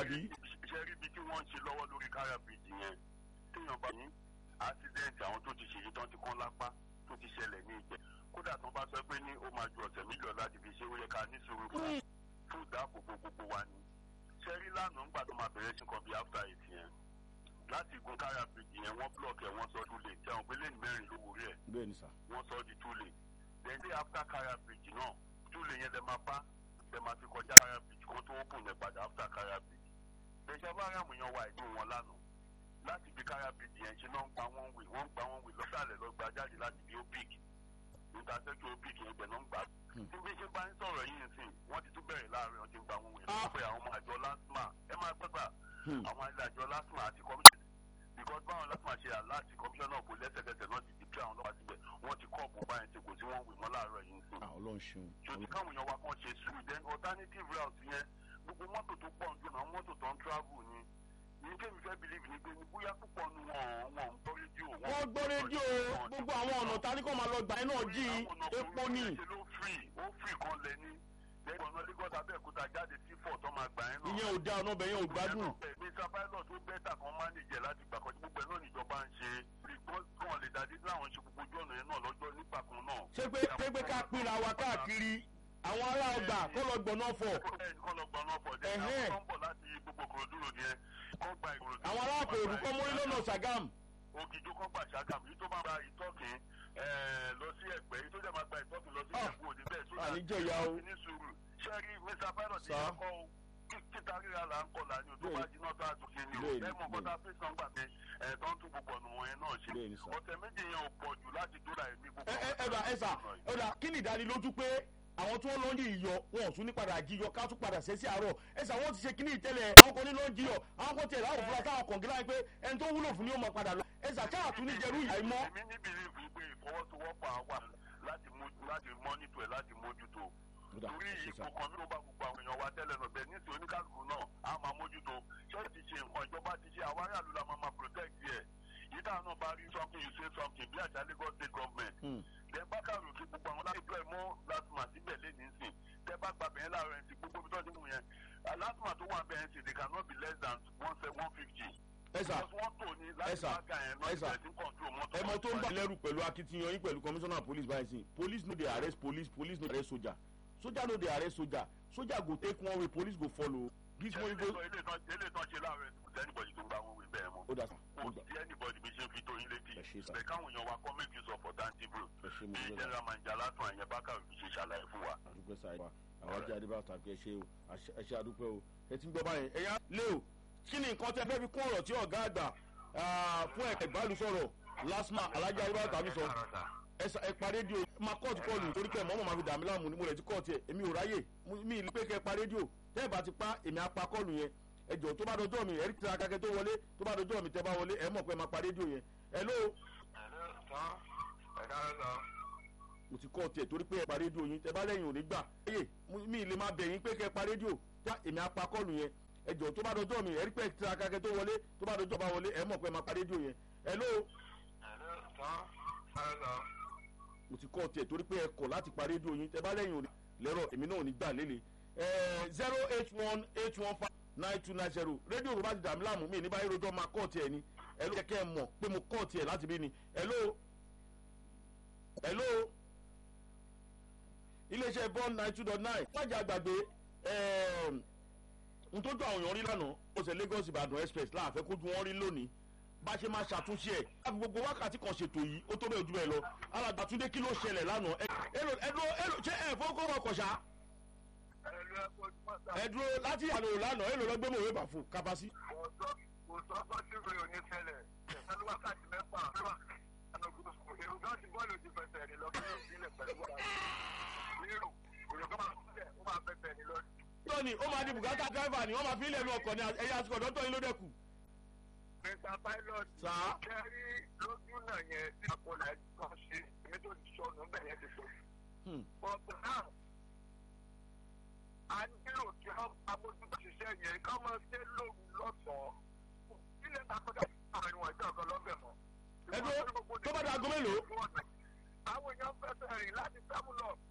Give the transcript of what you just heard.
àbí. ṣe rí ibi tí wọ́n ń ṣe lọ́wọ́ lórí kára bíríjì yẹn téèyàn bá ní accident àwọn tó ti ṣèyí tán ti kán lápá tó ti ṣẹlẹ̀ ní ìjẹ́ kódà tán bá sọ pé ní ó máa ju ọ̀sẹ̀ mílíọ̀nù láti fi ṣe ó yẹ ká ní sùúrù fún fún ìdáàbòbò gbogbo wa ni ṣe rí lánàá ńgbà tó máa bẹ̀rẹ̀ sí kan bíi after eight yẹn láti gun kára bíríjì yẹn wọ́n block ẹ̀ wọ́n sọ two lane tí àwọn pé lane mẹ́rin ló wòrí ẹ̀ bẹ́ẹ̀ ni sà. wọ́n sọ di two lane then day after kára bíríjì náà two lane yẹn lè máa bá lè máa fi kọjá kára bíríjì kan tó open yẹn padà after kára bíríjì bẹ́ẹ̀ bá ràmù yan wa ìlú wọn lánàá láti fi kára bíríjì yẹn ṣe náà ń gba wọn wè wọ́n ń gba wọn wè lọ́sàlẹ̀ lọ gba jáde láti fi opic ìtàsẹ́kì opic yẹn ibẹ̀ náà ń gbà. tí bí ṣe bá ń sọ̀rọ̀ yìí nsìn wọ́n ti tún bẹ̀rẹ̀ láàrin ọtí ń gba wọn wè lọ́pọ̀ pé àwọn ọmọ àjọ lásìmà ẹ máa gbẹ́gbà àwọn àjọ lásìmà àti commission because báwọn lásìmà ṣe àláàtì commissioner ọ̀bù lẹ́sẹ̀kẹsẹ̀ náà ti dìpẹ́ àwọn ọlọ́pàá síbẹ̀ wọ́n ti kọ́ ọ̀bù báyìí ti kò tí wọ́n wè mọ́ láàárọ̀ yìí nsìn Ah, ọlọ́run ṣeun. ṣòtí káwọn èèyàn wa kan ṣe sùúrù then alternative route yẹn gbogbo mọ́tò tó pọ̀ nínú àwọn mọ́tò tó ń travel ni ní kémi fẹ́ believe ni pé ní bóyá púpọ̀ nu wọn wọn ń gbọ́ rédíò wọ́n gbọ́ rédíò gbogbo àwọn ọ̀nà tá ní kò máa lọ gbà ẹ́ náà jí epo ní. ṣe ló free ó free kan lẹ ní lẹ́yìn ọ̀nà lagos abẹ́òkúta jáde sí fọ̀ tó máa gbà ẹ́ náà. ìyẹn ò da ọ̀nà ọbẹ̀ yẹn ò gbádùn. mr pilot ó bẹ́tà kan manage ẹ̀ láti gbà kan gbogbo ẹ̀ náà níjọba ń ṣe kàn lè dàdí láwọn ṣe gbogbo ojú ọ̀nà yẹn náà lọ́jọ́ nígbà kan náà. ṣé pé ṣé pé ká pínra wa káàkiri àwọn ará ọgbà kó lọ gbọ̀nà fọ̀. kọ́ lọ gbọ́n náà fọ̀ dé Ẹ̀hẹ́n. àwọn tó ń bọ̀ láti gbogbo kòròdúró yẹn kọ́ gba ìkòròdú. àwọn ará àpòrò kọ́ mórí lọ́nà sàgám. ògìjó kọ́ gbà ṣàgàm yìí tó máa gba ìtọ́kìn ẹ̀ẹ́, lọ sí ẹ̀gbẹ́ yìí tó jẹ́ máa gba ìtọ́kìn lọ sí Ah. ẹ̀gbẹ́ òní bẹ́ẹ̀ tó àní jẹ̀yà o. ní sùúrù ṣẹ́rí mr pilot Sá. yẹn kọ́ o kí- títa ríra là ń kọ́ là ní o tó bá Bẹ́ẹ̀ni. jiná tó a tún ṣe ni o Bẹ́ẹ̀ni, ẹ mọ̀ kọ́ta fẹsán gbà pé ẹ̀ tó ń tún gbogbo ọ̀nà wọn yẹn náà ṣe Bẹ́ẹ̀ni, sá. ọ̀tẹ̀ méjì yẹn ò pọ̀ jù láti dóra ẹ̀mí gbogbo ẹ ẹ ẹ àwọn bá ẹ sà ọ̀nà yìí. ẹ dà kí ni ìdánilójú pé àwọn tí wọ́n lọ ń yí iyọ̀ wọn ò tún ní padà jíyọ ká tún padà ṣe sí àárọ̀ ẹ sà wọ́n ti ṣe kíní ìtẹ́lẹ̀ àwọn kan ní ló ń jíyọ̀ àwọn kan tiẹ̀ láwọn fúra táwọn kọ̀ǹgílá yẹn pé ẹni tó wúlò fún ni ó mọ padà lọ ẹ sà káà tún ní jẹrú ìyá ẹ mọ́. èmi ní bìlíìfù pé ìfọwọ́sowọ́pọ̀ àwa láti mójú láti mọ́nítò ẹ̀ láti mójútó Kódà, torí ẹ ṣé sà. ipò kan ló bá gbogbo àwọn èèyàn wa tẹ́lẹ̀ náà bẹ́ẹ̀ nísìnyí oníkàlùkù náà á máa mójútó ṣọ́ọ̀ṣì ṣe nǹkan ìjọba ti ṣe àwọn aráàlú la máa máa protect yẹ yìí táwọn náà bá rí something you say something bí àṣà lagos state government Hmm. then bákàrò kí gbogbo àwọn láti ẹ̀ mọ́ lásìmọ̀ síbẹ̀ lẹ́ni sìn tẹ́ bá gbà bẹ́ẹ̀ láàárọ̀ ẹ̀ ti gbogbo bí tọ́jú mú yẹn lásìmọ̀ tó wà bẹ́ẹ̀ sìn they cannot be less than one se one fifty. ẹ sà because wọ́n tò ní ẹ láti sà, má ga yẹn náà ẹ sà. ìbẹ̀rẹ̀ sí control mọ́tò. ẹmọ tó ń bà lẹ́rù pẹ̀lú akitiyan yín pẹ̀lú commissioner police báyìí sìn police no dey arrest police police no dey arrest soldier soldier no dey arrest soldier soldier go take one way police go follow this one go. ilé ìtàn ṣe láàárọ̀ ẹ̀ kò sí anybody tó ń bá wọn wí bẹ́ẹ̀ mọ́. ó dà sà ó kò gbà sí anybody bí ṣe ń fi tó yín létí. Ẹ ṣé sà. bẹ́ẹ̀ káwọn èèyàn wa kọ́ make use of alternative road. ẹ ṣe mo bí gbé sà general manager látún àyẹn bákàrò fi ṣe ṣàlàyé fún wa. àdúpẹ́ sà wa àwọn ajá adébá tàbí ẹ ṣe o àṣẹ- ẹ ṣe àdúpẹ́ o ẹ ti ń gbọ́ báyẹn ẹ̀yà lé o kí ni nǹkan tẹ fẹ́ fi kún ọ̀rọ̀ tí ọ̀gá àgbà ah, fún ẹ̀ka ìbálòsọ̀rọ̀ lasma alájà adébá tàbí sọ ẹ sà- ẹ pa rédíò máa kọ́ọ̀tù kọ́ọ̀lù torí kẹ́ mọ́mọ́ máa fi dàmí láàmú ni mo lè ti kọ́ọ̀tù ẹ̀ èmi ò ráyè Mo- mi ì pé kẹ́ ẹ pa rédíò tẹ́ ẹ bá ti pa èmi á pa kọ́ọ̀lù yẹn ẹ jọ tó bá dọjọ́ mi ẹ̀rí tí akẹ́kẹ́ tó wọlé tó bá dọjọ́ mi tẹ́ bá wọlé ẹ mọ̀ pé ẹ máa pa rédíò yẹn ẹ ló mo ti kọ́ọ̀tù ẹ̀ torí pé ẹ pa rédíò yín tẹ́ bá lẹ́yìn ò ní gbà ẹ̀yẹ mi ì lè máa bẹ̀ yín pé kẹ́ ẹ pa rédíò já èmi á pa kọ́ọ̀lù yẹn ẹ jọ tó bá dọjọ́ mi ẹ̀rí pé tí akẹ́kẹ́ tó wọlé tó bá dọjọ́ bá wọlé ẹ mọ̀ pé ẹ máa pa rédíò yẹn ẹ ló mo ti kọ́ tiẹ̀ torí pé ẹ kọ̀ láti pa rédíò yín tẹ bá lẹ́yìn òní lẹ́rọ̀ èmi náà ò ní gbà lélẹ̀ zero eight one eight one five nine two nine zero rédíò tó bá ti dàmí láàmú mi ní báyìí rojọ́ máa kọ́ tiẹ̀ ni ẹ ló kẹ́kẹ́ mọ̀ pé mo kọ́ tiẹ̀ láti bí ni hello hello iléeṣẹ́ bond nine two dot nine wájà àgbàgbé n tó jọ àwọn èèyàn rí lánàá ó ṣe lagos ìbàdàn express láàfẹ́ kójú wọn rí lónìí bá ṣe máa ṣàtúnṣe ẹ̀ láti gbogbo wákàtí kan ṣètò yìí ó tó bẹ́ẹ̀ ojú bẹ́ẹ̀ lọ alàgbà túndé kí ló ṣẹlẹ̀ lánàá ẹ ẹlò ẹlò ẹlò ṣé ẹ fọwọ́kọ́ ọkọ̀ ṣá ẹ dúró láti àlò lánàá ẹlò lọ gbé mọ̀ òwe bàfò kábàásí. kò sọ fọ́sífì oníṣẹ́lẹ̀ ẹ̀sán wákàtí mẹ́fà èrò gan ti bọ́ọ̀lù ti fẹsẹ̀ rìn lọ kí ló sílẹ̀ pẹ̀lú wa. nírò èrò gan máa fẹ́ ó máa fẹsẹ̀ rìn lọ. tóní ó máa di bùkátà dráìvà ni wọ́n máa fi ilẹ̀ nu ọkọ̀ ní ẹ̀yà àsìkò ọ̀dọ́tọ̀ yín ló dẹ̀kù. mr pilot Sà? kẹ́rí lójú náà yẹn tí àpọ̀lá kan ṣe èmi tó ti sọnù bẹ́ẹ̀ yẹn ti sọ. Hmm. but now a nílò kí wọ́n amójútó ṣiṣẹ́ yẹn ká máa ṣe lóru lọ́sàn-án ilé takọ́jà àárín wọn ìjọ kan lọ́bẹ̀ mọ́. ẹ dúró tó bá di aago mélòó. àwọn èèyàn fẹsẹ̀ rìn láti sámúlọ̀